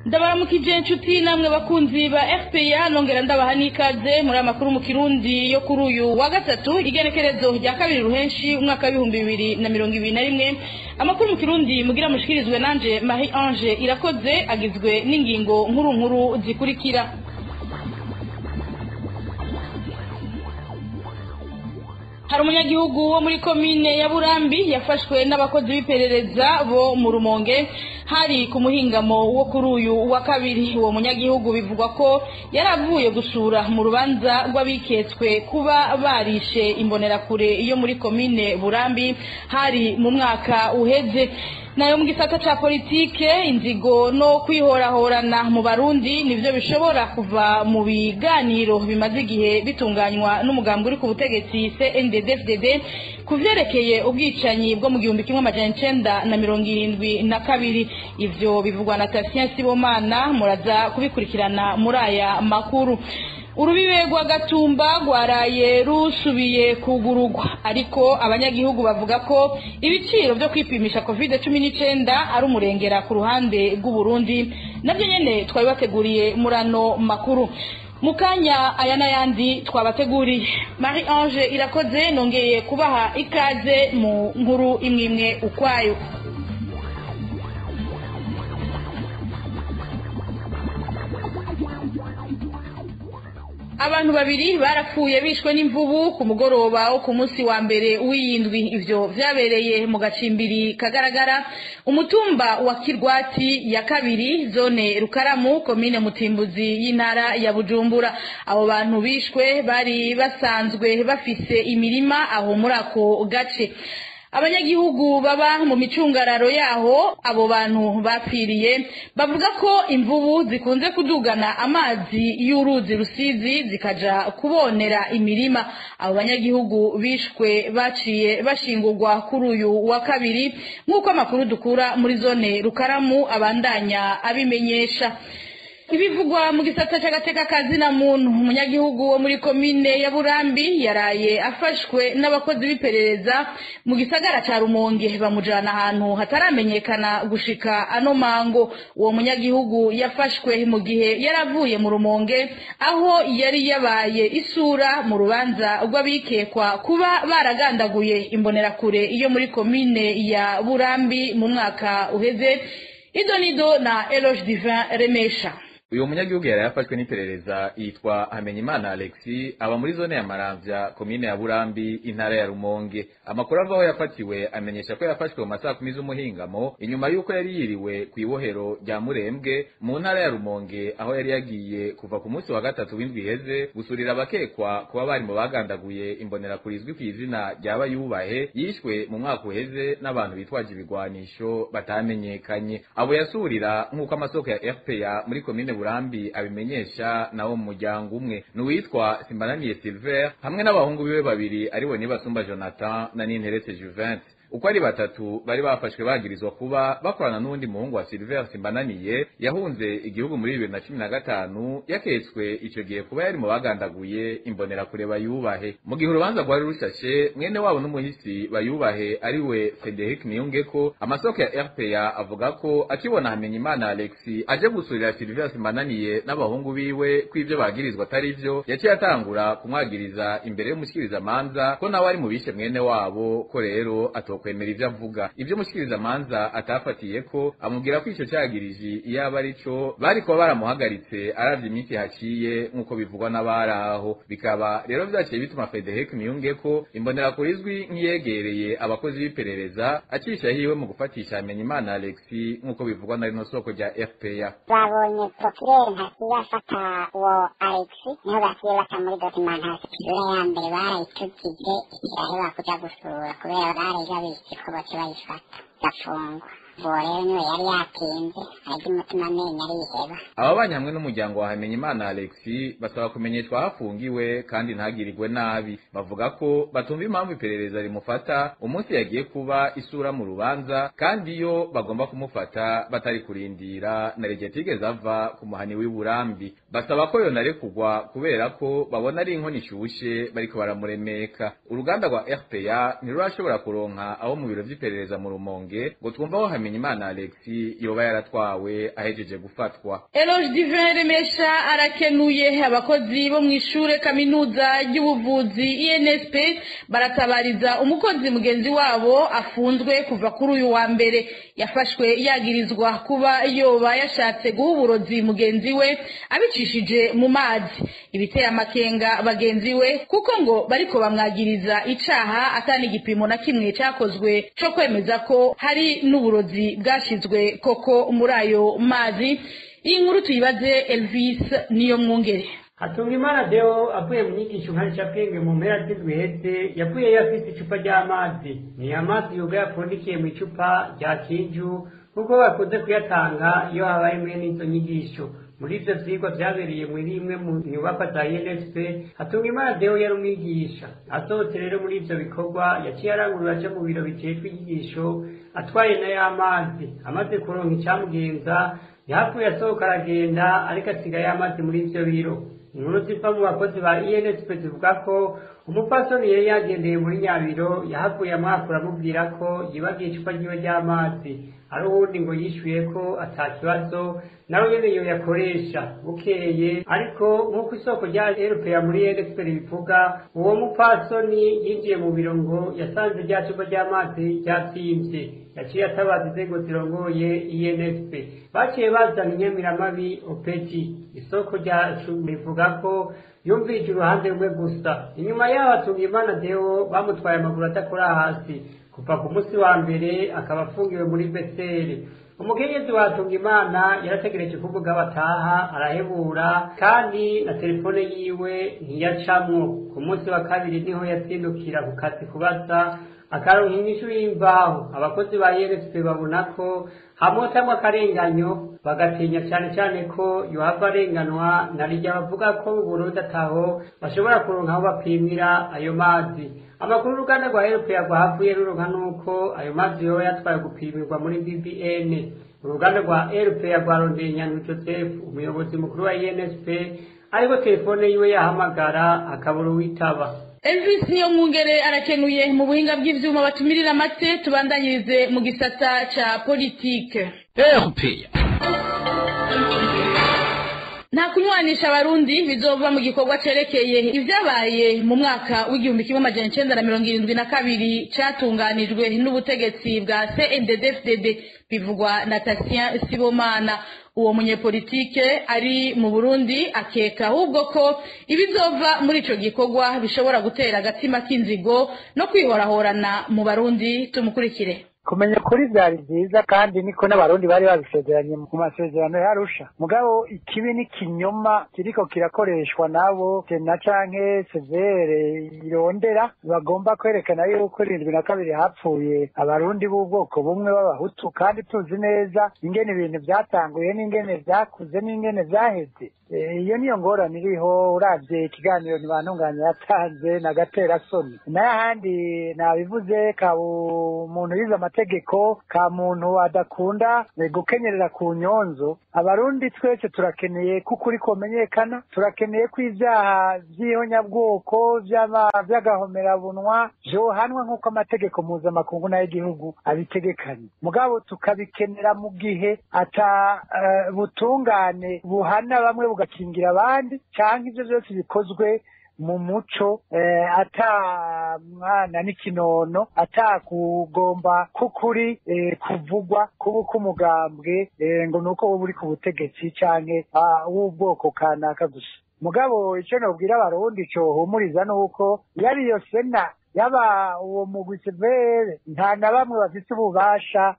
ndabaramukije inshuti namwe bakunzi ba fpr nongera ndabaha n'ikaze muri amakuru mu kirundi yo kuri uyu wa gatatu igenekerezo rya kabiri ruhenshi umwaka w'ibihumbi bibiri na mirongo ibiri na rimwe amakuru mu kirundi mugira mushikirizwe nanje marie ange irakoze agizwe n'ingingo nkuru nkuru zikurikira hari umunyagihugu wo muri komine ya burambi yafashwe n'abakozi b'iperereza bo mu rumonge hari ku muhingamo wo kuri uyu wa kabiri uwo munyagihugu bivugwa ko yari avuye gusura mu rubanza rw'abiketswe kuba barishe imbonerakure yo muri komine burambi hari mu mwaka uheze nayo mu gisata ca politike inzigo no kwihorahorana mu barundi nivyo bishobora kuva mu biganiro bimaze igihe bitunganywa n'umugambi uri ku butegetsi CNDD-FDD ku vyerekeye ubwicanyi bwo mu gihumbi kimwe amajana icenda na mirongo irindwi na kabiri ivyo bivugwa na Tatien Sibomana muraza kubikurikirana muri aya makuru urubibe rwa gatumba rwaraye rusubiye kugurugwa ariko abanyagihugu bavuga ko ibiciro byo kwipimisha covid cumi n'icyenda ari umurengera ku ruhande rw'uburundi nabyo nyine twari bateguriye muri ano makuru mu kanya aya n'ayandi twabateguriye marie ange irakoze nongeye kubaha ikaze mu nkuru imwe imwe ukwayo abantu babiri barapfuye bishwe n'imvubu ku mugoroba wo ku munsi wa mbere w'iyindwi ivyo vyabereye mu gacimbiri kagaragara umutumba wa kirwati ya kabiri zone rukaramu komine mutimbuzi y'intara ya bujumbura abo bantu bishwe bari basanzwe bafise imirima aho muri ako gace abanyagihugu baba mu micungararo yaho abo bantu bapfiriye bavuga ko imvubu zikunze kudugana amazi y'uruzi rusizi zikaja kubonera imirima abo banyagihugu bishwe baciye bashingurwa kuri uyu wa kabiri nk'uko amakuru dukura muri zone rukaramu abandanya abimenyesha ibivugwa mu gisata cy'agateka kazina muntu umunyagihugu wo muri komine ya burambi yaraye afashwe n'abakozi b'iperereza mu gisagara cya rumonge bamujana ahantu hataramenyekana gushika ano mango uwo munyagihugu yafashwe mu gihe yari avuye mu rumonge aho yari yabaye isura mu rubanza rw'abikekwa kuba baragandaguye imbonerakure iyo muri komine ya burambi mu mwaka uheze idonido na eloge divin remesha uyu munyagihugu yari yafashwe n'iperereza yitwa hamenyimana alexi aba muri zone ya maramvya komine ya burambi intara ya rumonge amakuru ava aho yafatiwe amenyesha ko yafashwe mu masaha kumi z'umuhingamo inyuma y'uko yari yiriwe ku ibohero rya murembwe mu ntara ya rumonge aho yari yagiye kuva ku munsi wa gatatu w'indwi iheze gusurira abakekwa kuba bari mu bagandaguye imbonerakure izwi ku izina ryaba yubahe yishwe mu mwaka uheze n'abantu bitwaje ibigwanisho batamenyekanye abo yasurira nk'uko amasoko ya fpa muri komine burambi abimenyesha nawo mu muryango umwe ni uwitwa simbananiye silver hamwe n'abahungu biwe babiri ariwe nibasumba jonathan na ninteretse juvente uko ari batatu bari bafashwe bagirizwa kuba bakorana n'uwundi muhungu wa Silver Simbananiye yahunze igihugu muri bibiri na cumi na gatanu yaketswe ico gihe kuba yari mu bagandaguye imbonerakure bayubahe mu gihe urubanza rwari rushashe mwene wabo n'umuhisi bayubahe ariwe Frederic Niyongeko amasoko ya RPA avuga ko akibona Hamenyimana Alexi aje gusurira Silver Simbananiye n'abahungu biwe ko ivyo bagirizwa atari vyo yaciye atangura kumwagiriza imbere y'umushikiriza manza ko nawe ari mu bishe mwene wabo ko rero ato kwemera ivyo avuga ivyo mushikiriza manza atafatiye ko amubwira ko ico cagiriji iyo aba ari co bari kuba baramuhagaritse aravye iminsi haciye nk'uko bivugwa n'abari aho bikaba rero vyaciye bituma Frederic Niyongeko imbonerakure izwi nk'iyegereye abakozi b'iperereza acisha hiwe mu gufatisha Hamenyimana Alexi nk'uko bivugwa na rino soko rya FPA babonye procureur ntasiye afata uwo Alexi niho basiye bata muri documentation isura ya mbere barayitugije ikiraheba kuja gusura kubera barega bisi ko bace bayifata gafungwa uwo rero niwe yari yatinze ariko umutima amenyo ariheba ababanye hamwe n'umuryango wa Hamenyimana Alexi basaba kumenyeshwa aho afungiwe kandi ntagirirwe nabi bavuga ko batumva impamvu iperereza rimufata umunsi yagiye kuba isura mu rubanza kandi iyo bagomba kumufata batari kurindira na rege tigeze ava ku muhani w'iburambi basaba ko yonarekugwa kubera ko babona ari inkono ishushe bariko baramuremeka uruganda rwa RPA ntirurashobora kuronka aho mu biro vy'iperereza mu rumonge ngo twumva aho hamenyimana alexi yoba yaratwawe ahejeje gufatwa eloge divin remesha arakenuye abakozi bo mu ishure kaminuza ry'ubuvuzi insp baratabariza umukozi mugenzi wabo afunzwe kuva kuri uyu wa mbere yafashwe yagirizwa kuba yoba yashatse guha uburozi mugenzi we abicishije mu mazi ibiteye amakenga bagenzi we kuko ngo bariko bamwagiriza icaha atani igipimo na kimwe cakozwe co kwemeza ko hari n'uburozi bwashizwe koko muri ayo mazi iyi nkuru tuyibaze elvis niyo mwungere Hatungimana Deo avuye mu nyigisho nkarishabwenge mu mpera z'indwi heze yavuye yafise icupa ry'amazi ni amazi yoga yapfundikiye mu icupa rya kinju kuko bakunze kuyatanga iyo habaye mwe n'izo nyigisho muri ivyo vyigwa vyabereye muri imwe mu nyubakwa za UNSP Hatungimana Deo yari umwigisha asohotse rero muri ivyo bikorwa yaciye arangurura aja mu biro bijejwe inyigisho atwaye na y'amazi amaze kuronka icamugenza yahavuye asohoka aragenda ariko asigaye amazi muri ivyo biro inkuru ziva mu bakozi ba insp zivuga ko umupfasoni yari yagendeye muri nyabiro yahavuye amwakura amubwira ko yibagiye icupa ryiwe ry'amazi ari uwundi ngo yishyuye ko ata kibazo nawe nyene yo yakoresha bukeye ariko nk'uko isoko rya eropeya muri nsp ribivuga uwo mupfasoni yinjiye mu biro ngo yasanze rya cupa ry'amazi ryatsimvye yaciye atabaza inzego zirongoye insp baciye bazana inyamiramabi opeti isoko ryacu rivuga ko yumvije uruhande rumwe gusa inyuma yaho Hatungimana Deo bamutwaye amaguru adakora hasi kuva ku munsi wa mbere akaba afungiwe muri beseri umukenyezi wa Hatungimana yarategereje ko umugabo ataha arahebura kandi na telefone yiwe ntiyacamwo ku munsi wa kabiri niho yatsindukira ku kazi kubaza akaronka inyishu y'imvaho abakozi ba ERSP babona ko hamotamwo akarenganyo bagatinya cyane cyane ko yohava arenganwa na rijya bavuga ko mu Burundi ataho bashobora kuronka aho bapimira ayo mazi amakuru uruganda rwa eropeya rwahavuye ruronka nuko ayo mazi yoba yatwaye gupimirwa muri bbn uruganda rwa eropeya rwarondeye nyandwi joseph umuyobozi mukuru wa insp ariko telefone yiwe yahamagara akabura uwitaba elvis niyo mwungere arakenuye mu buhinga bw'ivyuma batumirira amate tubandanyirize mu gisata ca politike eropeya nta kunywanisha abarundi bizova mu gikorwa cerekeye ivyabaye mu mwaka w'igihumbi kimwe amajana icenda na mirongo irindwi na kabiri catunganijwe n'ubutegetsi bwa cndd bivugwa na tasien sibomana uwo munyepolitike ari mu burundi akeka ahubwo ko ibizova muri ico gikorwa bishobora gutera agatima k'inzigo no kwihorahorana mu barundi tumukurikire kumenya ukuri byari byiza kandi niko n'abarundi bari babisezeranye mu masezerano yarusha mugabo ikibi n'ikinyoma kiriko kirakoreshwa nabo tena canke severe irondera bagomba kwerekana yuko irindwi na kabiri hapfuye abarundi b'ubwoko bumwe b'abahutu kandi tuzi neza ingene ibintu vyatanguye n'ingene vyakuze n'ingene vyaheze iyo niyo ngorane iriho uravye ikiganiro ntibantunganya yatanze na gatera soni nayo ahandi nabivuze ka umuntu yize amategeko ka muntu adakunda gukenyerera ku nyonzo abarundi twese turakeneye ko ukuri komenyekana turakeneye ko ivyaha vy'ihonyabwoko vy'agahomerabunwa vyohanwa nk'uko amategeko mpuzamakungu n'ay'igihugu abitegekanye mugabo tukabikenera mu gihe ata uh, butungane buhana bamwe bugakingira abandi canke ivyo vyose bikozwe mu muco eh, ata mwana n'ikinono ata kugomba kukuri eh, kuvugwa kuba k'umugambwe eh, ngo nuko wowe uri ku butegetsi canke uh, w'ubwoko kanaka gusa mugabo ico nobwira abarundi cohumuriza nuko yari iyo sena yaba uwo mugwi severe nta na bamwe bafise ububasha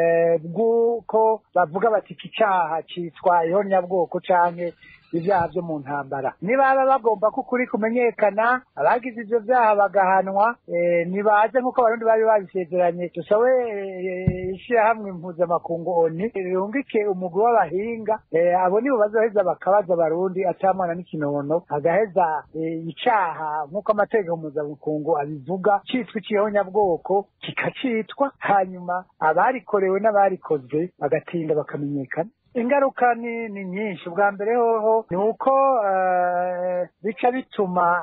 bw'uko bavuga bati iki caha citwa ihonyabwoko canke ibyaha byo mu ntambara nibaba bagomba ko ukuri kumenyekana abagize ivyo vyaha bagahanwa nibaze nk'uko abarundi bari babisezeranye dusabe ishirahamwe mpuzamakungu oni rihungike umugwi w'abahinga abo nibo bazoheza bakabaza abarundi ata mwana n'ikinono agaheza icaha nk'uko amategeko mpuzamakungu abivuga citwa icihonyabwoko kikacitwa hanyuma abarikorewe n'abarikoze bagatinda bakamenyekana ingaruka ni ni nyinshi ubwa mbere hoho ni uko eh, bica bituma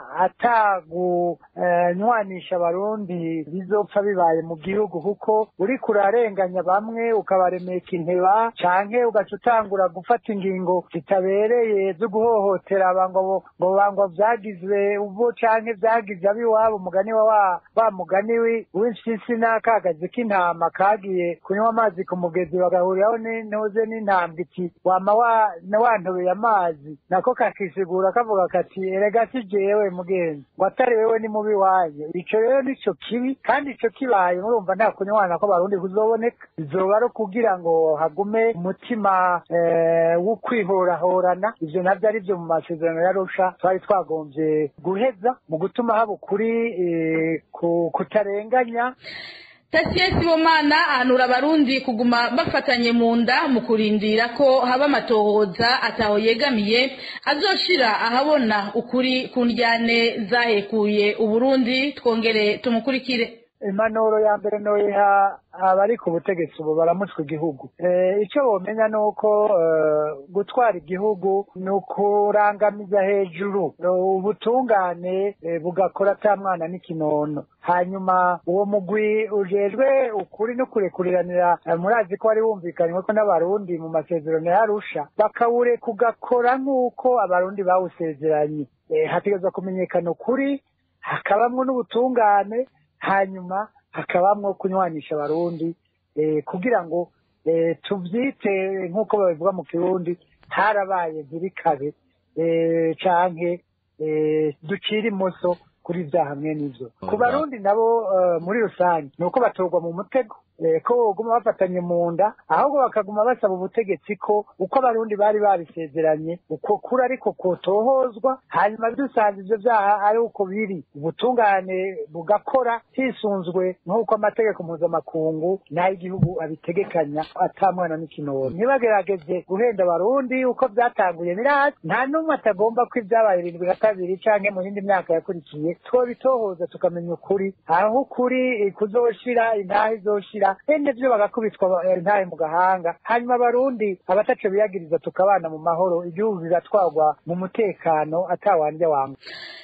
atagunywanisha abarundi bizopfa bibaye mu gihugu kuko uriko urarenganya bamwe ukabaremeka inteba canke ugaca utangura gufata ingingo zitabereye zo guhohotera aba ngo bo- ngo ba- ngo vyagizwe ubo canke vyagize ab'iwabo umugani wa wa wa mugani wi- w'impyisi n'akagazi k'intama kagiye kunywa amazi ku mugezi bagahuriraho n'intuze n'intambwe iti wama wa na wantobeye amazi nako kakisigura kavuga kati erega si jewe mugenzi ngo atari wewe ni mubi wanje ico rero nico kibi kandi ico kibaye murumva nta kunywana ko barundi kuzoboneka bizoba ari kugira ngo hagume umutima eh, wo kwihorahorana ivyo navyo ari vyo mu masezerano ya Arusha twari twagombye guheza mu gutuma haba ukuri eh, ku- kutarenganya Tasiye Sibomana ahanura abarundi kuguma bafatanye mu nda mu kurindira ko haba amatohoza ataho yegamiye azoshira ahabona ukuri ku ndyane zahekuye Uburundi twongere tumukurikire impanuro ya mbere noyiha abari ku butegetsi ubu baramutswe igihugu Eh, icyo bomenya ni uko eh, gutwara igihugu ni ukurangamiza hejuru Eh, ubutungane eh, bugakora ata mwana n'ikinono hanyuma uwo mugwi ujejwe ukuri no kurekuriranira eh, murazi ko wari wumvikanywe ko n'abarundi mu masezerano ya Arusha bakawure kugakora nk'uko abarundi bawusezeranye Eh, hategerezwa kumenyekana ukuri hakabamwo n'ubutungane hanyuma hakabamwo kunywanisha abarundi eh, kugira ngo eh, tuvyite nk'uko babivuga mu kirundi harabaye ntibikabe eh, canke eh, ducire imoso kuri vya hamwe n'ivyo ku barundi nabo eh, muri rusange ni uko batorwa mu mutego eh, ko boguma bafatanye mu nda ahubwo bakaguma basaba ubutegetsi ko uko abarundi bari babisezeranye uko kuri ariko kotohozwa hanyuma dusanze ivyo vyaha ari uko biri ubutungane bugakora hisunzwe nk'uko amategeko mpuzamakungu n'ay'igihugu abitegekanya ata mwana n'ikinono ntibagerageze guhenda abarundi uko vyatanguye birazi nta n'umwe atagomba ko ibyabaye irindwi na kabiri canke mu yindi myaka yakurikiye twobitohoza tukamenya ukuri aho ukuri eh, kuzoshira intahe izoshira bene vyo bagakubitwa eh, intahe mu gahanga hanyuma abarundi abataco biyagiriza tukabana mu mahoro igihugu bigatwarwa mu mutekano atawandya wanga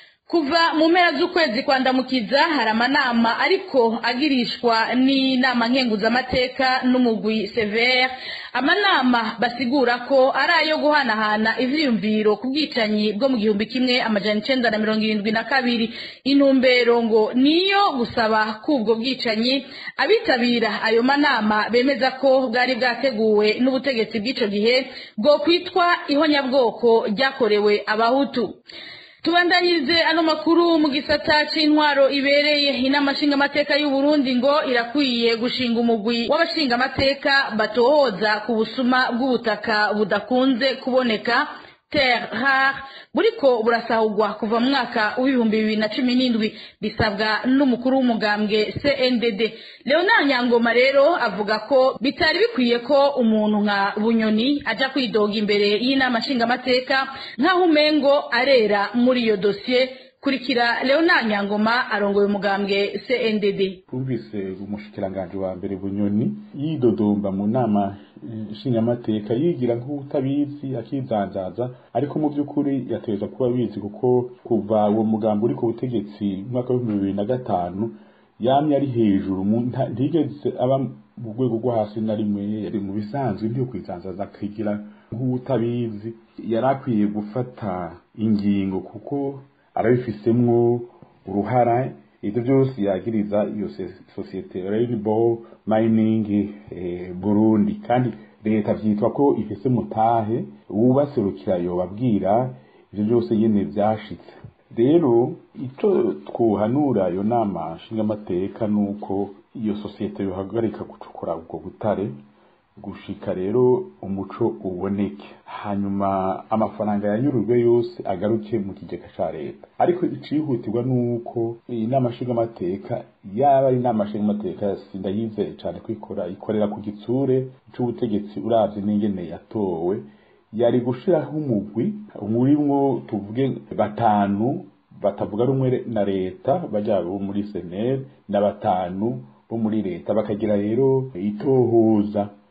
kuva mu mpera z'ukwezi kwa ndamukiza hari amanama ariko agirishwa n'inama nkenguzamateka n'umugwi severe amanama basigura ko ari ayo guhanahana ivyiyumviro ku bwicanyi bwo mu gihumbi kimwe amajana icenda na mirongo irindwi na kabiri intumbero ngo niyo gusaba k'ubwo bwicanyi abitabira ayo manama bemeza ko bwari bwateguwe n'ubutegetsi bw'ico gihe bwo kwitwa ihonyabwoko ryakorewe abahutu tubandanyirize ano makuru mu gisata c'intwaro ibereye inama nshingamateka y'u Burundi ngo irakwiye gushinga umugwi w'abashingamateka batohoza ku busuma bw'ubutaka budakunze kuboneka terre rare buriko burasahurwa kuva mu mwaka w'ibihumbi bibiri na cumi n'indwi bisabwa n'umukuru w'umugambwe CNDD Leonard Nyangoma rero avuga ko bitari bikwiye ko umuntu nka Bunyoni aja kwidoga imbere y'inama nshingamateka nk'aho umengo arera muri iyo dosiye kurikira Leonard Nyangoma arongoye umugambwe CNDD twumvise umushikiranganji wa mbere bunyoni yidodomba mu nama eh, nshingamateka yigira nk'utabizi akizanzaza ariko mu by'ukuri yategerezwa kuba abizi kuko kuva uwo mugambi uri ku butegetsi mu mwaka w'ibihumbi bibiri na gatanu yamye ari hejuru mu- nta- ntigeze aba mu rwego rwo hasi na rimwe yari mu bisanzwe byo kwizanzaza akigira nk'utabizi yari akwiye gufata ingingo kuko arabifisemwo uruhara ibyo byose yagiriza iyo se- sosiyete Rainbow Mining eh, Burundi kandi leta vyitwa ko ifise mutahe ubaserukira yobabwira ivyo byose nyene vyashitse rero ico twohanura iyo nama nshingamateka nuko iyo sosiyete yohagarika gucukura ubwo butare gushika rero umuco uboneke hanyuma amafaranga yanyurujwe yose agaruke mu kigega ca leta ariko icihutirwa nuko iyi nama nshingamateka yaba ari inama nshingamateka sindayizeye cane kwikora ikorera ku gitsure c'ubutegetsi uravye n'ingene yatowe yari gushiraho umugwi umurimwo tuvuge batanu batavuga rumwe na leta baja bo muri senere na batanu bo muri leta bakagira rero itohoza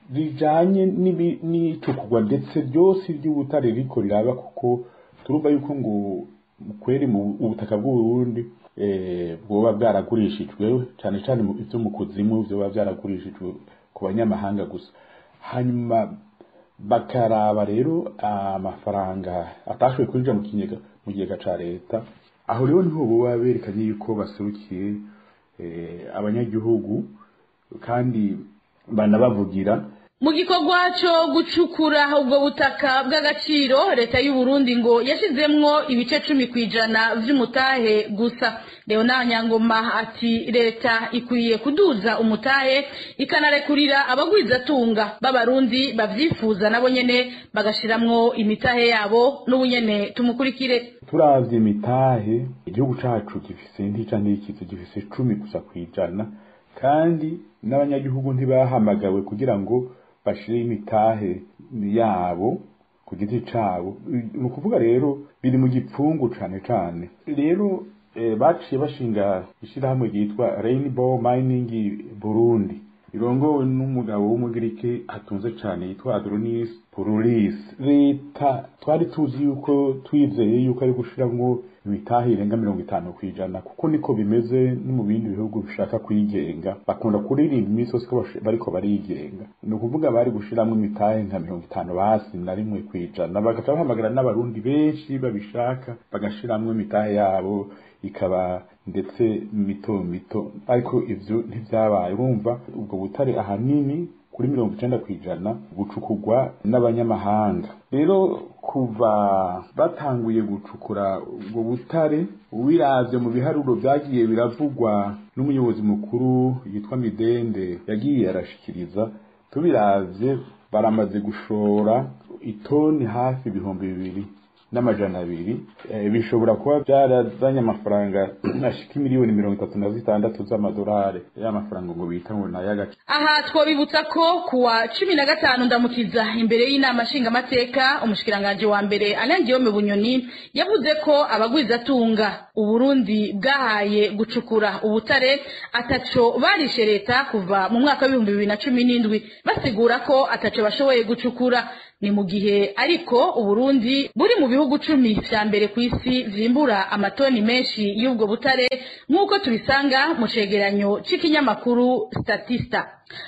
rijanye n'ibi- n'icukugwa ndetse ryose ry'ubutare riko riraba kuko turumva yuko ngo kweri mu ubutaka bw'uburundi eh, bwoba bwaragurishijwe cyane cyane mu- ivyo mu kuzimu vyoba vyaragurishijwe ku banyamahanga gusa hanyuma bakaraba rero amafaranga atashoboye kwinjira mu kigega mu kigega ca leta aho rero niho boba berekanye yuko baserukiye eh, abanyagihugu kandi banabavugira mu gikorwa cyo gucukura ubwo butaka bw'agaciro leta y'u Burundi ngo yashizemwo ibice cumi ku ijana vy'umutahe gusa leonard nyangoma ati leta ikwiye kuduza umutahe ikanarekurira abagwizatunga b'abarundi bavyifuza nabo nyene bagashiramwo imitahe yabo n'ubunyene tumukurikire turavye imitahe igihugu cacu gifise ntica ntikizi gifise cumi gusa kwijana kandi n'abanyagihugu ntibahamagawe kugira ngo bashire imitahe yabo ku giti cabo ni ukuvuga rero biri mu gipfungu cane cane rero eh, baciye bashinga ishirahamwe ryitwa Rainbow Mining Burundi irongowe n'umugabo w'umugirike atunze cane yitwa Adronis Purulis leta twari tuzi yuko twizeye yuko ari gushiramwo imitahe irenga mirongo itanu kwijana kuko niko bimeze no mu bindi bihugu bishaka kwigenga bakunda kuririmba iminsi yose ko bash- bariko barigenga ni ukuvuga bari gushiramwo imitahe nka mirongo itanu basi na rimwe kwijana bagaca bahamagara n'abarundi benshi babishaka bagashiramwo imitahe yabo ikaba ndetse mito mito ariko ivyo ntivyabaye urumva ubwo butare ahanini kuri mirongo icenda kw'ijana bucukugwa n'abanyamahanga rero kuva batanguye gucukura ubwo butare ubiravye mu biharuro vyagiye biravugwa n'umuyobozi mukuru yitwa midende yagiye arashikiriza tubiravye baramaze gushora itoni hafi ibihumbi bibiri n'amajana abiri eh, bishobora kuba byarazanye amafaranga ashika miliyoni mirongo itatu na zitandatu z'amadolari y'amafaranga ngo bita ngo nay'agaciro aha twabibutsa ko kuwa cumi na gatanu ndamukiza imbere y'inama nshingamateka umushikiranganji wa mbere anangiyome bunyoni yavuze ko abagwizatunga uburundi bwahaye gucukura ubutare ataco barishe leta kuva mu mwaka w'ibihumbi bibiri na cumi n'indwi basigura ko ataco bashoboye gucukura ni mu gihe ariko uburundi buri mu bihugu cumi vya mbere ku isi vyimbura amatoni menshi y'ubwo butare nk'uko tubisanga mu cegeranyo c'ikinyamakuru statista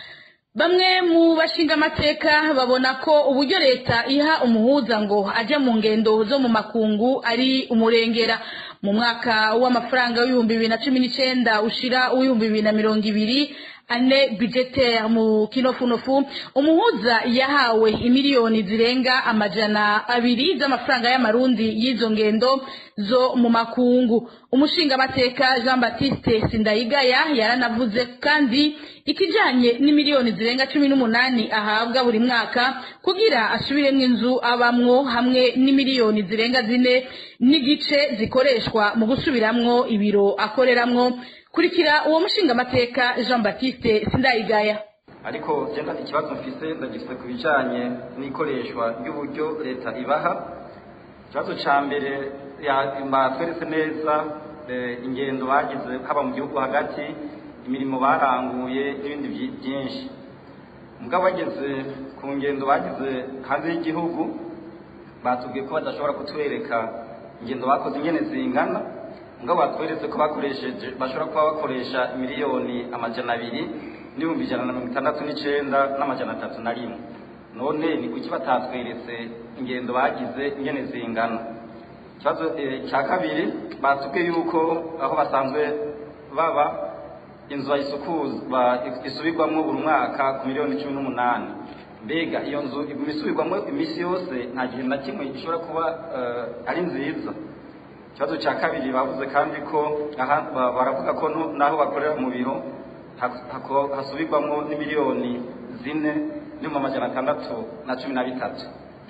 bamwe mu bashingamateka babona ko uburyo leta iha umuhuza ngo aje mu ngendo zo mu makungu ari umurengera mu mwaka w'amafaranga w'ibihumbi bibiri na cumi n'icenda ushira uw'ibihumbi bibiri na mirongo ibiri ane budgetaire mu kinofunofu umuhuza yahawe imiliyoni zirenga amajana abiri z'amafaranga y'amarundi y'izo ngendo zo mu makungu umushingamateka jean baptiste sindayigaya yaranavuze kandi ikijanye n'imiliyoni zirenga cumi n'umunani ahabwa buri mwaka kugira asubiremwo inzu abamwo hamwe n'imiliyoni zirenga zine n'igice zikoreshwa mu gusubiramwo ibiro akoreramwo kurikira uwo mushingamateka jean baptiste sindayigaya ariko genda ikibazo mfise ndagifite ku bijanye n'ikoreshwa ry'uburyo leta ibaha ikibazo ca mbere batweretse neza eh, ingendo bagize haba mu gihugu hagati imirimo baranguye n'ibindi vyi- byinshi mugabo bageze ku ngendo bagize hanze y'igihugu batubwiye ko badashobora kutwereka ingendo bakoze ingene zingana mugabo batweretse ko bakoresheje bashobora kuba bakoresha miliyoni amajana abiri n'ibihumbi ijana na mirongo itandatu n'icenda n'amajana atatu na rimwe none ni kuki batatweretse ingendo bagize ingene zingana ikibazo eh, cya kabiri batubwiye yuko aho basanzwe baba inzu bayisukuzwa isubirwamo buri mwaka ku miliyoni cumi n'umunani mbega iyo nzu iguma isubirwamo iminsi yose nta gihe na kimwe ishobora kuba eh, ari nziza ikibazo cya kabiri bavuze kandi ko aha ba- baravuga ko no- n'aho bakorera mu biro ha- hako- hasubirwamo n'imiliyoni zine n'ibihumbi amajana atandatu na cumi na bitatu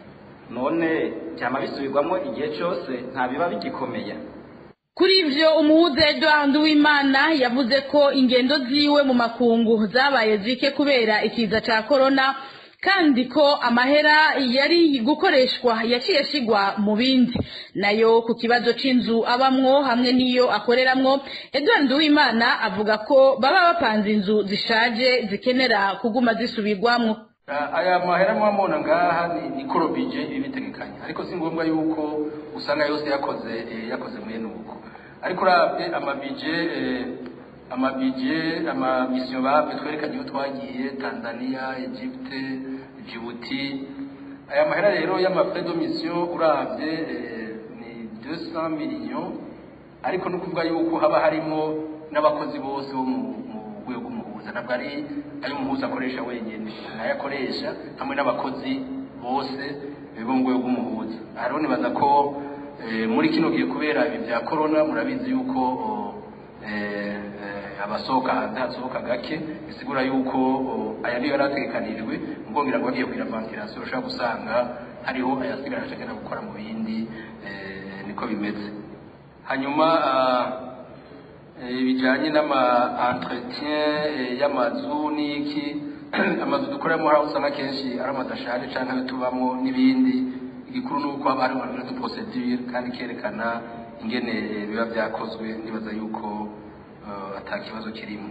none byama bisubirwamo igihe cyose nta biba bigikomeye kuri ivyo umuhuza edward nduwimana yavuze ko ingendo ziwe mu makungu zabaye zike kubera ikiza ca korona kandi ko amahera yari gukoreshwa yaciye ashigwa mu bindi nayo ku kibazo c'inzu abamwo hamwe n'iyo akoreramwo edward nduwimana avuga ko baba bapanze inzu zishaje zikenera kuguma zisubirwamwo aya mahera mwamubona ngaha ni ni korobije ibitegekanye ariko si ngombwa yuko usanga yose yakoze eh, yakoze mwene uko ariko urabye amabije eh, amabije amamisiyo babwe twerekanye iyo twagiye tanzania egypte djibouti aya mahera rero y'amafrais de mission urabye eh, ni 200 millions ariko no kuvuga yuko haba harimo n'abakozi bose bo mu mu rwego rw'umuhuza ntabwo ari ayo umuhuza akoresha wenyine nayo akoresha hamwe n'abakozi bose eh, bo mu rwego rw'umuhuza hariho nibaza ko eh, muri kino gihe kubera ibi bya corona murabizi yuko oh, eh, eh, abasohoka hanze hasohoka gake bisigura yuko oh, aya niyo yari ategekanijwe ngongera ngo bagiye kugira ventilation ushobora gusanga hariho ayasigara ashaka gukora mu bindi eh, niko bimeze hanyuma ah, eh, bijanye n'ama entretien eh, y'amazu n'iki amazu dukoreramo hari aho usanga kenshi ari amazu ashaje canke ayo tubamo n'ibindi igikuru ni uko haba hariho na procedure kandi kerekana ingene eh, biba vyakozwe nibaza yuko eh, ata kibazo kirimo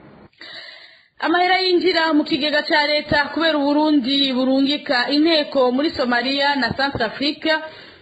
amahera yinjira mu kigega ca leta kubera uburundi burungika inteko muri somaliya na centre africa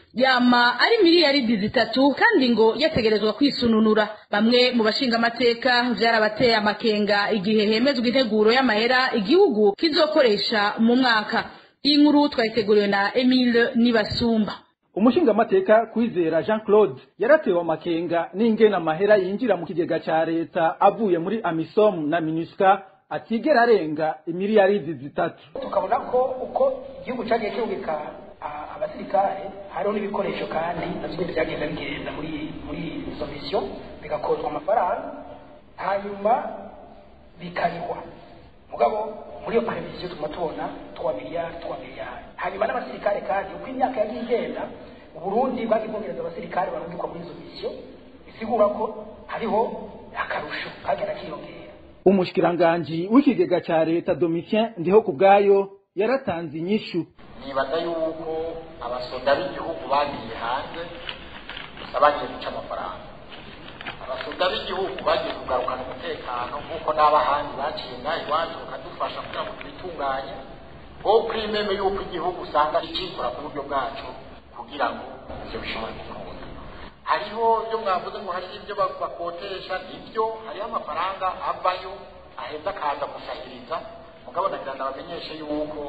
yama ari miliyaridi zitatu kandi ngo yategerezwa kwisununura bamwe mu bashingamateka vyarabateye amakenga igihe hemezwa integuro y'amahera igihugu kizokoresha mu mwaka iyi nkuru twayiteguriwe na emile nibasumba umushingamateka kwizera jean claude yaratewe amakenga n'ingene amahera yinjira mu kigega ca leta avuye muri amisom na minusca atigera arenga imiliyaridi zitatu tukabona ko uko igihugu cyagiye kirungika a- abasirikare hariho n'ibikoresho kandi navyo nyene byagenda bigenda muri muri izo misiyo bigakozwa amafaranga hanyuma bikarihwa mugabo muri iyo previsiyo tuguma tubona twa miliyari twa miliyari hanyuma n'abasirikare kandi uko imyaka yagiye igenda uburundi bwagiye bwongereza abasirikare barungikwa muri izo misiyo bisigura ko hariho akarusho kagenda kiyongera umushikiranganji w'ikigega ca leta domitien ndiho ku bwayo yaratanze inyishu nibaza yuko abasoda b'igihugu bagiye hanze gusa bagiye guca amafaranga abasoda b'igihugu bagiye kugarukana umutekano nk'uko n'abahandi baciye ngaha iwacu bakadufasha kugira ngo tubitunganye bo kwimeme yuko igihugu usanga kikikora ku buryo bwacu kugira ngo ivyo bishobore gukunda hariho ibyo mwavuze ngo hari ibyo ba- bakotesha nibyo hariho amafaranga avayo aheza akaza gusahiriza mugabo nagira ndabamenyeshe yuko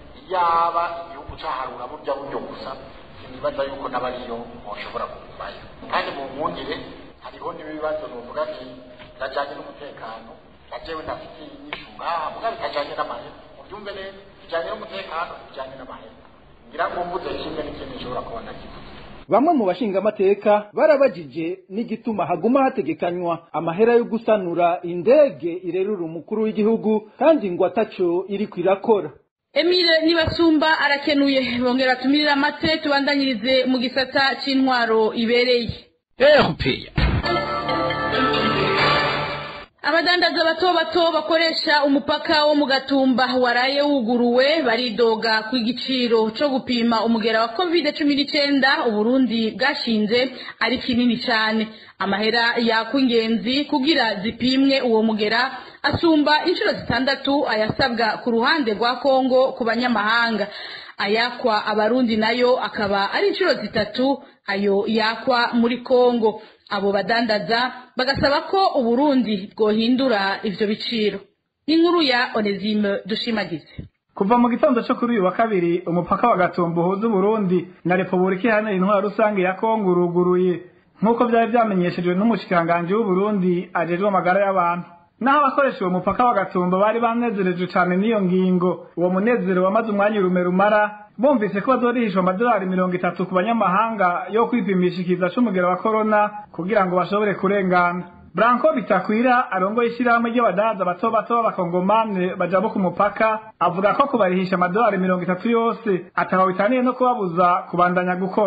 yaba igihugu caharura burya buryo gusa sinibaza yuko n'abariyo boshobora kugumayo kandi mu nkundire hariho n'ibibazo novuga nti birajanye n'umutekano na jewe ndafite inyishu ngaha mugabo bitajanye n'amahera mubyumve neza bijanye n'umutekano bijanye n'amahera ngira ngo mvuze kimwe n'ikindi nshobora kuba ndakivuze bamwe mu bashingamateka barabajije n'igituma haguma hategekanywa amahera yo gusanura indege irerura umukuru w'igihugu kandi ngo ataco iriko irakora Emile Nibasumba arakenuye bongera tumirira amate tubandanyirize mu gisata c'intwaro ibereye erupeya abadandaza bato bato bakoresha umupaka wo mu gatumba waraye wuguruwe baridoga ku igiciro co gupima umugera wa covid cumi n'icyenda uburundi bwashinze ari kinini cyane amahera yakwa ingenzi kugira zipimwe uwo mugera asumba inshuro zitandatu ayasabwa ku ruhande rwa kongo ku banyamahanga ayakwa abarundi nayo akaba ari inshuro zitatu ayo yakwa muri kongo abo badandaza bagasaba ko uburundi bwohindura ivyo biciro inkuru ya onesime dushimagize kuva mu gitondo cyo kuri uyu wa kabiri umupaka wa gatumba uhuza uburundi na repubulika iharanira intwaro rusange ya kongo uruguruye nk'uko byari byamenyeshejwe n'umushikiranganji w'uburundi ajejwe amagara y'abantu naho abakoresha uwo mupaka wa gatumba bari banezerejwe cane n'iyo ngingo uwo munezero wamaze umwanya urume rumara bumvise ko bazorihishwa amadolari mirongo itatu ku banyamahanga yo kwipimisha ikiza c'umugera wa korona kugira ngo bashobore kurengana Branko bitakwira arongoye ishyirahamwe ry'abadaza bato bato b'abakongomane baja bo ku mupaka avuga ko kubarihisha amadolari mirongo itatu yose ataho bitaniye no kubabuza kubandanya gukora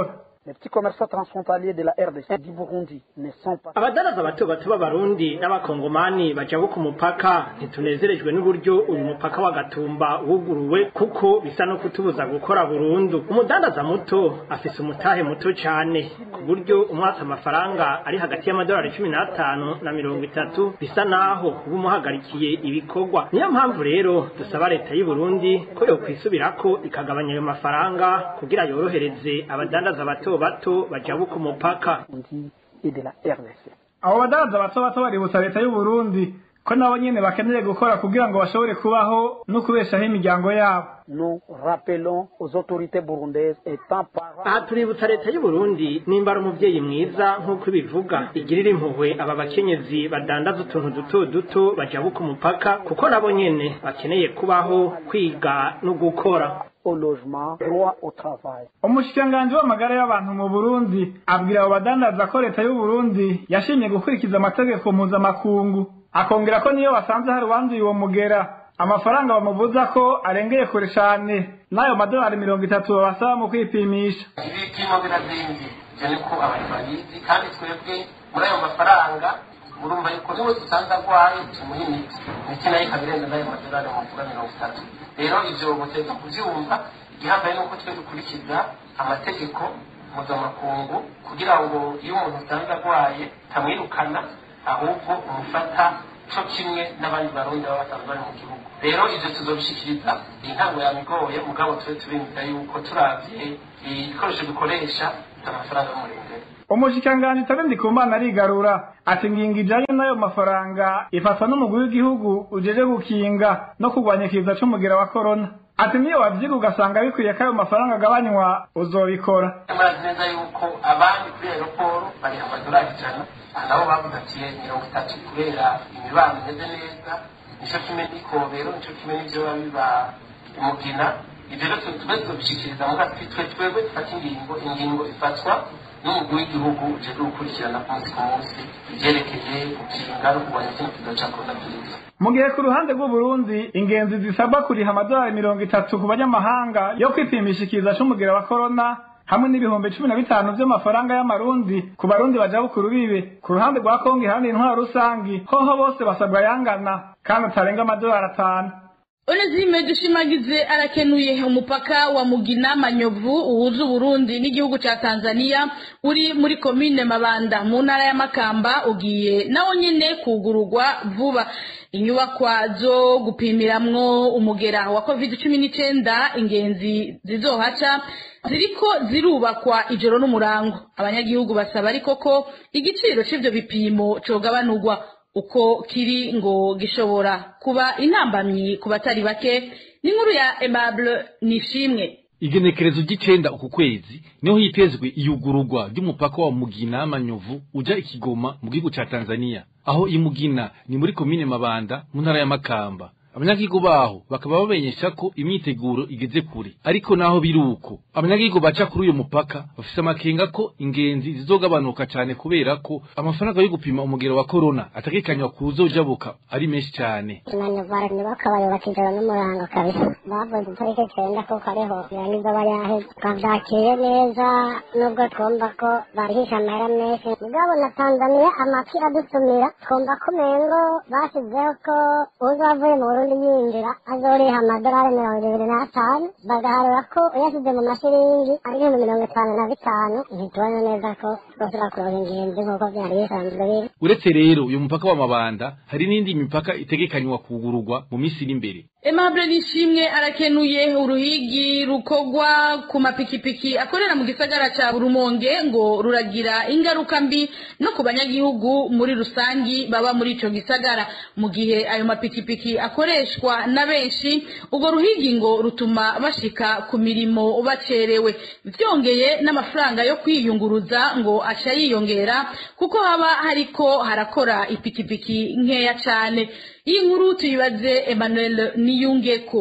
Les petits commerçants transfrontaliers de la RDC et du Burundi ne sont pas abadaraza bato bato b'abarundi n'abakongomani bajabu ku mupaka ntitunezerejwe n'uburyo uyu mupaka wa gatumba wuguruwe kuko bisa no kutubuza gukora burundu umudandaza muto afise umutahe muto cane ku buryo umwatsi amafaranga ari hagati y'amadolari cumi n'atanu na mirongo itatu bisa naho uba umuhagarikiye ibikorwa niyo mpamvu rero dusaba leta y'u Burundi ko yokwisubirako ikagabanya ayo mafaranga kugira yorohereze abadandaza bato bato bajabu ku mupaka et de la RDC. abo badaraza bato bato baributsa leta y'u Burundi ko nabo nyene bakeneye gukora kugira ngo bashobore kubaho no kubeshaho imiryango yabo Nous rappelons aux autorités burundaises étant parents aha tuributsa leta y'u Burundi nimba ari umuvyeyi mwiza nk'uko ibivuga igirira impuhwe aba bakenyezi badandaza utuntu duto duto bajabu ku mupaka kuko nabo nyene bakeneye kubaho kwiga no gukora au logement, droit au travail. umushikiranganji w'amagara y'abantu mu burundi abwira abo badandaza ko leta y'u Burundi yashimye gukurikiza amategeko mpuzamakungu akongera ko niyo basanze hari uwanduye uwo mugera amafaranga bamubuza ko arengeye kure cane n'ayo madolari mirongo itatu babasaba mu kwipimisha ibipimo birazimvye ivyo niko abantu babizi kandi twebwe muri ayo mafaranga murumva yuko niwe dusanze arwaye tumuha imiti imiti nayo ikaba irenze n'ayo madolari muvuga mirongo itatu rero ivyo muteza kuvyumva igihambaye nuko twe dukurikiza amategeko mpuzamakungu kugira ngo iyo umuntu usanze arwaye tamwirukana ahubwo umufata co kimwe n'abandi barundi baba basanzwe bari mu gihugu rero ivyo tuzobishikiriza intango yamigoye mugabo tube tubimvira yuko turavye ibikoresho dukoresha amafaranga y'umurengera umushikiranganji tabe ndikumana arigarura ati ngingo ijanye n'ayo mafaranga ifatwa n'umugwi w'igihugu ujeje gukinga no kurwanya ikiza c'umugera wa korona ati niyo wavyiga ugasanga bikwiye ko ayo mafaranga agabanywa uzobikora murazi neza yuko abandi kuri aeroporo bari amadolari ijana aha nabo bavuze ati mirongo itatu kubera imibano imeze neza nico kimwe n'ikobero nico kimwe n'ivyo biba biba umugina ivyo rero tube tuzobishikiriza muga twe twebwe dufata ingingo ingingo ifatwa n'umugwi w'igihugu ujejwe gukurikirana ku munsi ku munsi ivyerekeye gukinga no kurwanya kino kiza ca coronavirus mu gihe ku ruhande rw'uburundi ingenzi zisabwa kuriha amadolari mirongo itatu ku banyamahanga yo kwipimisha ikiza c'umugera wa korona hamwe n'ibihumbi cumi na bitanu vy'amafaranga y'amarundi ku barundi baja bukuru bibe ku ruhande rwa kongo ihandi intwaro rusangi hoho bose basabwa yangana kandi atarenga amadolari atanu Onezime dushimagize arakenuye umupaka wa Mugina Manyovu uhuza Uburundi n'igihugu ca Tanzania uri muri komine Mabanda mu ntara ya Makamba ugiye nawo nyene kugururwa vuba inyubakwa zo gupimiramwo umugera wa COVID-19 ingenzi zizohaca ziriko zirubakwa ijoro n'umurango abanyagihugu basaba ariko ko igiciro c'ivyo bipimo cogabanurwa uko kiri ngo gishobora kuba intambamyi ku batari bake n'inkuru ya Aimable Nishimwe igenekerezo ry'icenda uku kwezi niho hitezwe iyugururwa ry'umupaka wa Mugina Manyovu uja ikigoma mu gihugu ca Tanzania aho imugina ni muri komine Mabanda mu ntara ya Makamba abanyagihugu baho bakaba bamenyesha ko imyiteguro igeze kure ariko naho biruko abanyagihugu baca kuri uyu mupaka bafise amakenga ko ingenzi zizogabanuka cane kubera ko amafaranga yo gupima umugero wa corona ategekanywa kuzojabuka ari menshi cane manyuvara ntibakabayubaka ijoro n'umurango kabisa bavuze itariki cenda kuko ariho irangiza bayaheze twavyakiriye neza nubwo twumva ko barihisha amahera menshi mugabo na tanzaniya amafi adusumira twumva ko umengo bashyizeho ko uza avuye mu burundi yinjira azoriha amadolari mirongo ibiri n'atanu bagaharura ko uyashyize mu mashiringi ari ibihumbi mirongo itanu na bitanu ntitubona neza ko twosubira kuronka ingenzi nk'uko vyari bisanzwe biri uretse rero uyu mupaka wa mabanda hari n'indi mipaka itegekanywa kugururwa mu minsi iri imbere Aimable Nishimwe arakenuye uruhigi rukogwa ku mapikipiki akorera mu gisagara ca Rumonge ngo ruragira ingaruka mbi no ku banyagihugu muri rusangi baba muri ico gisagara mu gihe ayo mapikipiki akoreshwa na benshi ubwo ruhigi ngo rutuma bashika ku mirimo bacerewe vyongeye n'amafaranga yo kwiyunguruza ngo aca yiyongera kuko haba hariko harakora ipikipiki nkeya cane iyi nkuru tuyibaze Emmanuel Niyungeko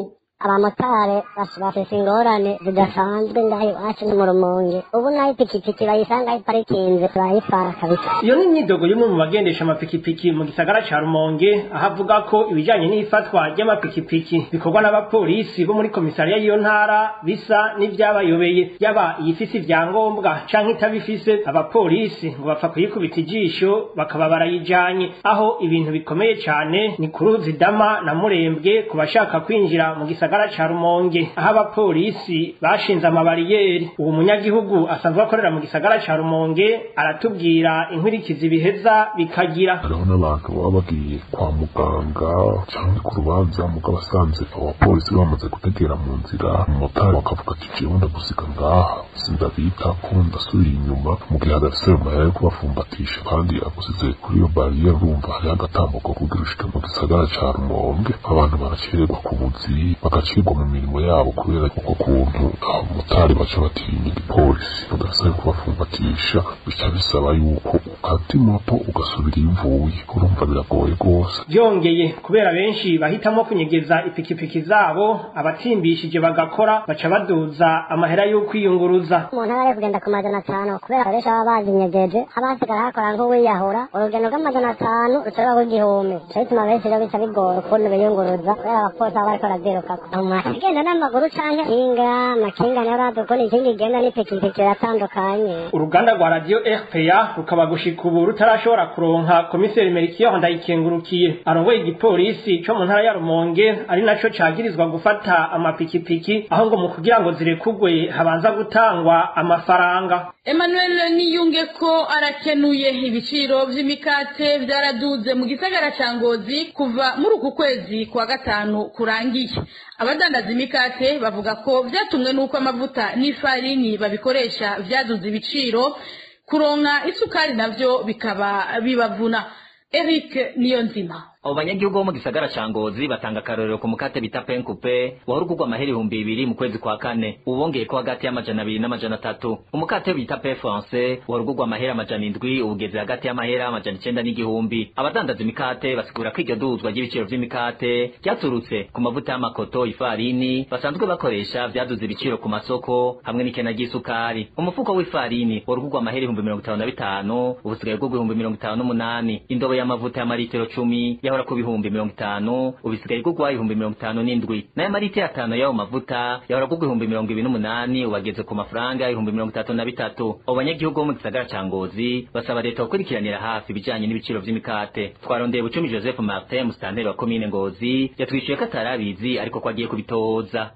abamotari bafise ingorane zidasanzwe ngaho iwacu ni mu rumonge ubu naho ipikipiki bayisanga iparikinze turayitwara kabisa iyo ni imyidogo y'umwe mu bagendesha amapikipiki mu gisagara ca rumonge aho avuga ko ibijanye n'ifatwa ry'amapikipiki bikorwa n'abapolisi bo muri komisariya y'iyo ntara bisa n'ivyabayobeye yaba iyifise ivyangombwa canke itabifise abapolisi ngo bapfa kuyikubita ijisho bakaba barayijanye aho ibintu bikomeye cane ni ku ruzi dama na murembwe ku bashaka kwinjira mu gisagara ca rumonge aho abapolisi bashinze amabariyeri uwo munyagihugu asanzwe akorera mu gisagara ca rumonge aratubwira inkwirikizi biheza bikagira hariho n'abantu baba bagiye kwa muganga cyangwa ku rubanza mugabo asanze abapolisi bamaze gutegera mu nzira umumotari bakavuga ati jewe ndagusiga ngaha sindabita ko ndasubira inyuma mu gihe adafise ayo mahera yo kubafumbatisha kandi agusize kuri iyo bariyeri urumva hariho agatambuko kugira ushike mu gisagara ca rumonge abantu baracererwa ku buzi bagacirwa mu mirimo yabo kubera uko kuntu abamotari baca batinya igipolisi badafise ayo kubafumbatisha bica bisaba yuko ukata imoto ugasubira iyo uvuye urumva biragoye rwose byongeye kubera benshi bahitamo kunyegeza ipikipiki zabo abatimbishije bagakora baca baduza amahera yo kwiyunguruza umuntu aba ari kugenda ku majana atanu kubera abenshi baba bazinyegeje haba hasigara hakora nk'uwiyahura urugendo rw'amajana atanu rushobora kuba igihumbi nico gituma benshi rero bica bigora ukuntu biyunguruza kubera abapolisi baba bariko barazirukako agenda n'amaguru canke kinga amakinga niyo urazi ukuntu ikinga igenda n'ipikipiki biratandukanye uruganda rwa radiyo rpa rukaba gushika ubu rutarashobora kuronka komiseri merikiyo ndayikengurukiye arongoye igipolisi co mu ntara ya rumonge ari naco cagirizwa gufata amapikipiki aho ngo mu kugira ngo zirekugwe habanza gutangwa amafaranga Emmanuel niyunge ko arakenuye ibiciro vy'imikate vyaraduze mu gisagara ca Ngozi kuva muri uku kwezi kwa gatanu kurangiye abadandaza imikate bavuga ko vyatumwe n'uko amavuta n'ifarini babikoresha vyaduze ibiciro kuronka isukari navyo bikaba bibavuna Eric Niyonzima abo banyagihugu bo mu gisagara ca ngozi batanga akarorero ku mukate bita penkupe wahora ugurwa amahera ibihumbi bibiri mu kwezi kwa kane ubongeye ko hagati y'amajana abiri n'amajana atatu umukate bita pe france wahora ugurwa amahera amajana indwi ubugeze hagati y'amahera amajana icenda n'igihumbi abadandaza imikate basigura ko iryo duzwa ry'ibiciro vy'imikate ryaturutse ku mavuta y'amakoto ifarini basanzwe bakoresha vyaduze ibiciro ku masoko hamwe n'ikena ry'isukari umufuko w'ifarini wahora ugurwa amahera ibihumbi mirongo itanu na bitanu ubu usigaye ugurwa ibihumbi mirongo itanu n'umunani indobo y'amavuta y'amaritiro cumi yahora ku bihumbi mirongo itanu ubu isigaye igurwa ibihumbi mirongo itanu n'indwi nayo amaritiro atanu y'ayo mavuta yahora agurwa ibihumbi mirongo ibiri n'umunani ubu ageze ku mafaranga ibihumbi mirongo itatu na bitatu abo banyagihugu bo mu gisagara ca ngozi basaba leta gukurikiranira hafi ibijanye n'ibiciro vy'imikate twarondeye bucumi joseph martin musitanteri wa komine ngozi yatwishuye ko atari abizi ariko ko agiye kubitoza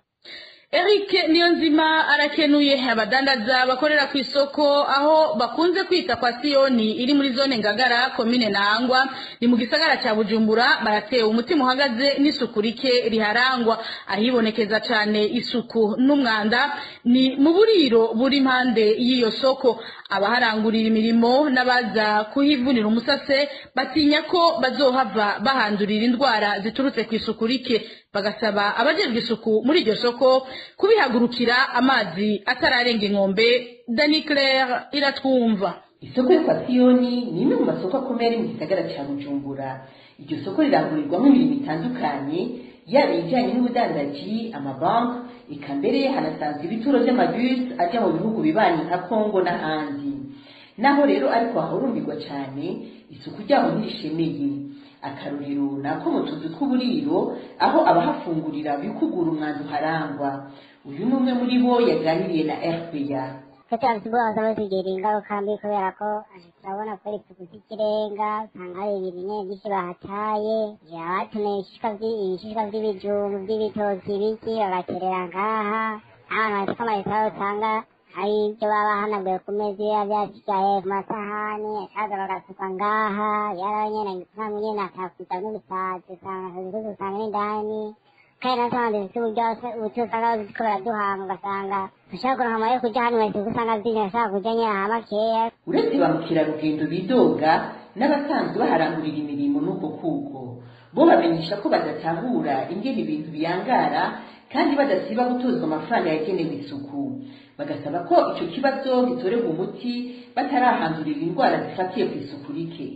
Eric Niyonzima arakenuye abadandaza bakorera ku isoko aho bakunze kwita kwa Sioni iri muri zone Ngagara komine Nangwa ni mu gisagara ca Bujumbura baratewe umutima uhagaze n'isuku rike riharangwa ahibonekeza cane isuku n'umwanda ni mu buriro buri impande y'iyo soko abaharangurira imirimo n'abaza kuhivunira umusase batinya ko bazohava bahandurira indwara ziturutse ku isuku rike bagasaba abajejwe isuku muri iryo soko kubihagurukira amazi atararenga inkombe dani claire iratwumva isoko yo kwa siyoni ni imwe mu masoko akomeye ari mu gisagara cya bujumbura iryo soko rirangurirwamo imirimo itandukanye yaba ibijyanye n'ubudandaji amabanki eka mbere hanasanzwe ibituro by'amabisi ajya mu bihugu bibanyi nka kongo n'ahandi naho rero ariko hahurumbirwa cyane isuku ryaho ntirishemeye akarorero ni ako mu tuzu tw'uburiro aho abahafungurira bikugura umwanda uharangwa uyu ni umwe muri bo yaganiriye na rpa kugira ngo baza bazigira ingaruka mbi kubera ko turabona ko ari isuku z'ikirenga usanga hari ibintu byinshi bahataye abakeneye ibishishwa by'ibijumbu by'ibitoki biki bagaterera ngaha n'abantu bafite amaresitora usanga hari ibyo baba bahanaguye ku meza iyo byasigaye ku masahani akaza bagasuka ngaha yarawe nyene ntabwo nyene akakwita n'ubusazi usanga akazi usanga n'indani kandi nasanze zifite uburyo ubuti usanga ziko baraduhanga ugasanga ushaka kuronka amahera yo kurya hano wese usanga zinya ashaka kurya nyene aha makeya uretse ba mukerarugendo bidoga n'abasanzwe baharangurira imirimo n'uko kuko bo bamenyesha ko badatahura ingene ibintu biyangara kandi badasiba gutozwa amafaranga yagenewe isuku bagasaba ko ico kibazo gitorerwa umuti batarahandurira indwara zifatiye ku isuku rike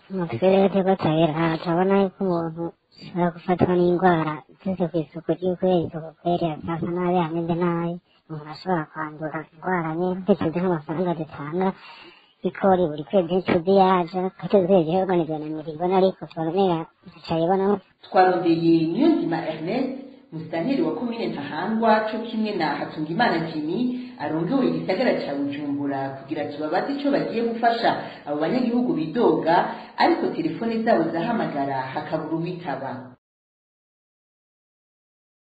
umutwe rero turiko turabira turabona yuko umuntu ashobora gufatwa n'indwara zize ku isuku ry'uko isuku kweri asa nabi ameze nabi umuntu ashobora kwandura indwara nyinshi tuzi nk'amafaranga dutanga ikori buri kwezi n'icuzi yaje katuzweje organizana miribona ariko turabonera tutayibonamo twarondeye niyonzima ernest musitanteri wa komine ntahangwa co kimwe na hatungimana jimi arongowe igisagara ca bujumbura kugira tubabaze ico bagiye gufasha abo banyagihugu bidoga ariko telefone zabo zahamagara hakabura uwitaba